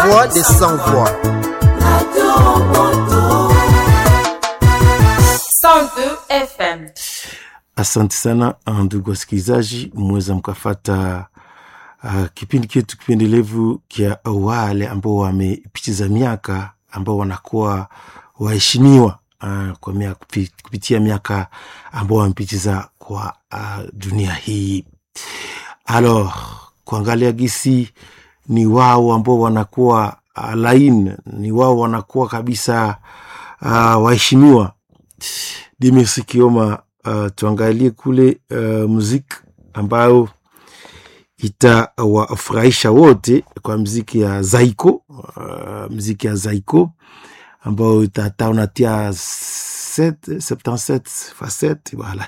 voix des sans voix. 102 FM. Asante sana ndugu wasikilizaji, mweza mkafata uh, kipindi chetu kipendelevu kya wale ambao wamepitiza miaka ambao wanakuwa waheshimiwa uh, kwa miaka, kupi- kupitia miaka ambao wamepitiza kwa uh, dunia hii. Alors, kuangalia gisi ni wao ambao wanakuwa uh, lain, ni wao wanakuwa kabisa uh, waheshimiwa Dimitri Kioma, uh, tuangalie kule uh, muziki ambayo itawafurahisha wote kwa mziki ya Zaiko, uh, mziki ya Zaiko ambayo itata unatia 77 facette voilà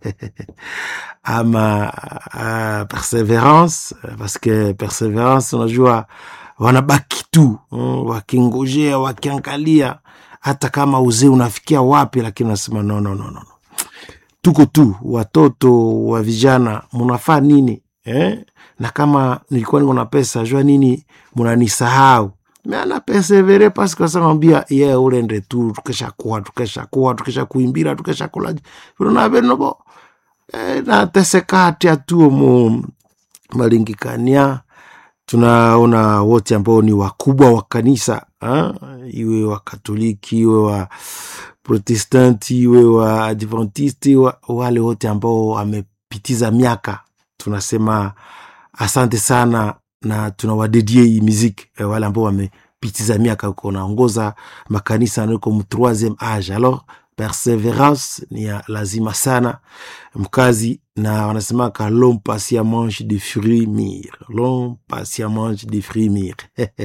ama uh, perseverance parce que perseverance unajua wanabaki tu mm, wakingojea wakiangalia hata kama uzee unafikia wapi lakini unasema no, no, no, no. no. tuko tu watoto wa vijana munafaa nini eh? na kama nilikuwa niko na pesa jua nini munanisahau meana persevere parce que samambia ye yeah, urende tu tukeshakuwa tukeshakuwa tukesha kuimbira tukesha kula vinonavenovo eh, nateseka atia tu mu malingikania tunaona wote ambao ni wakubwa wa kanisa ha? iwe wa katoliki iwe wa protestanti iwe wa adventisti wa, wale wote ambao wamepitiza miaka tunasema asante sana na tunawadedie hii miziki eh, wale ambao wamepitiza miaka uko naongoza makanisa niko mu troisieme age alors perseverance ni ya lazima sana mkazi na wanasemaka l'homme patient mange des fruits mûrs l'homme patient mange des fruits mûrs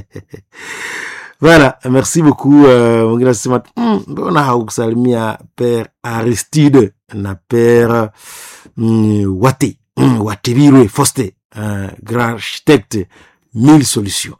voilà merci beaucoup euh, mwingine anasema "Mm, mbona haukusalimia père aristide na père mm, wate mm, watebirwe foste uh, grand architecte mille solutions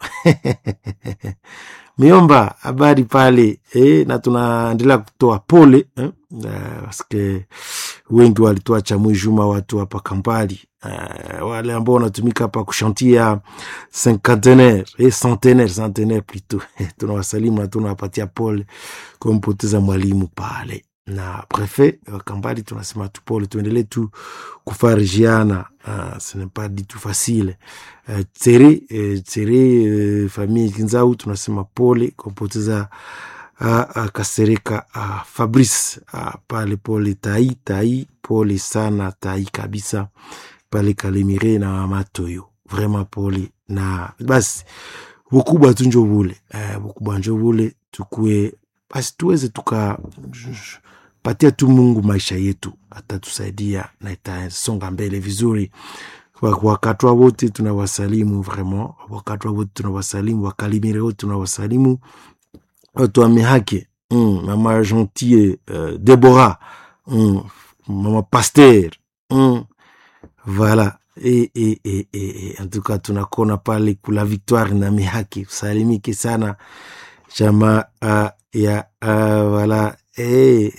miomba habari pale eh, na tunaendelea kutoa pole eh, uh, paske wengi walituacha mwijuma watu hapa Kampali uh, wale ambao wanatumika hapa kushantia cinquantenaire eh, centenaire centenaire plutôt tunawasalimu na tunawapatia pole kumpoteza mwalimu pale na prefet wa Kampali tunasema tu pole, tuendelee tu kufarijiana. Uh, ce n'est pas du tout facile uh, tere uh, tere uh, famille Kinzau tunasema pole kumpoteza uh, uh, Kasereka uh, Fabrice uh, pale pole tai tai, pole sana tai kabisa pale Kalemire na Matoyo, vraiment pole na basi bukubwa tu njo bule uh, bukubwa njo bule tukue basi tuweze tuka patia tu Mungu maisha yetu, atatusaidia na itasonga mbele vizuri. Kwa- Wakatwa wote tunawasalimu vraiment, wakatwa wote tunawasalimu, wakalimire wote tunawasalimu, watu wa mihaki mm, mama Gentille uh, Deborah mm, mama Pasteur mm, voilà e, e, e, e, e. En tout cas tunakona pale kula Victoire na mihaki, salimike sana chama uh, ya uh, voilà eh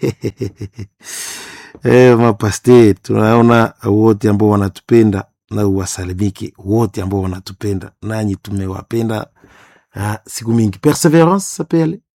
eh, mapaste tunaona wote ambao wanatupenda na uwasalimike wote ambao wanatupenda, nanyi tumewapenda uh, siku mingi. Perseverance sapele